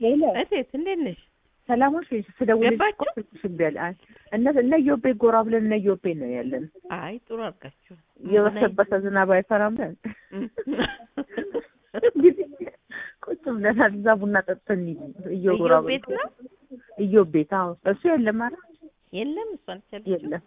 ሄሎ እቴት እንዴት ነሽ? ሰላሞች ስደውልልሽ ገባችሁ? እኮ ስልክሽ እምቢ አለ። አይ እነ እነ ኢዮቤ ጎራ ብለን እነ ኢዮቤ ነው ያለን። አይ ጥሩ አድርጋችሁ የበሰበሰ ዝናብ አይፈራም ብለን እንግዲህ ቁጭ ብለናል። እዛ ቡና ጠጥተን እየጎራ ኢዮብ ቤት ነው ኢዮብ ቤት አዎ፣ እሱ የለም ኧረ የለም እሷን ቻለች የለም።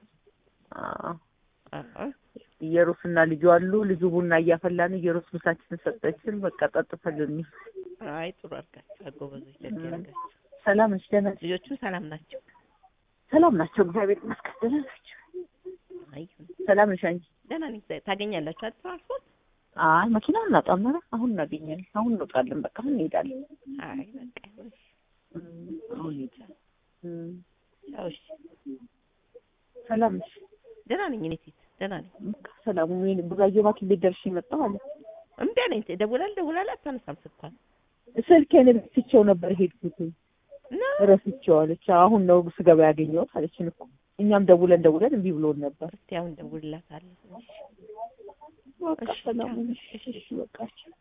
አዎ ኢየሩስና ልጁ አሉ። ልጁ ቡና እያፈላ ነው። ኢየሩስ ምሳችንን ሰጠችን። በቃ ጠጥተን ልንሄድ። አይ ጥሩ አድርጋችሁ አጎበዞች ደግ ያደርጋችሁ ሰላም ነሽ? ደህና ነሽ? ልጆቹ ሰላም ናቸው ሰላም ናቸው። እግዚአብሔር ይመስገን ደህና ናቸው። አይ ሰላም ነሽ አንቺ? ደህና ነኝ ታገኛላችሁ አይደል ትራንስፖርት አይ መኪና እናጣም። ኧረ አሁን እናገኛለን። አሁን እንወጣለን። በቃ አሁን እንሄዳለን። አይ በቃ ይሁን። እም፣ አሁን እንሄዳለን። እም፣ ያው እሺ ሰላም ነሽ? ደህና ነኝ እኔ ሴት ደህና ነኝ በቃ ሰላሙ ምን ቡራዮ ባኪ ቤት ደርሼ መጣሁ አለ። እምቢ አለኝ ደውላል ደውላል አታነሳም ስልኳን ስልኬን ረስቼው ነበር ሄድኩት። እና ረስቼው አለች። አሁን ነው ስገባ ያገኘሁት አለችን እኮ እኛም ደውለን ደውለን እምቢ ብሎን ነበር። እስቲ አሁን ደውልላታለሁ በቃ እሺ፣ ሰላሙ ቻው። ነሽ? እሺ በቃ እሺ።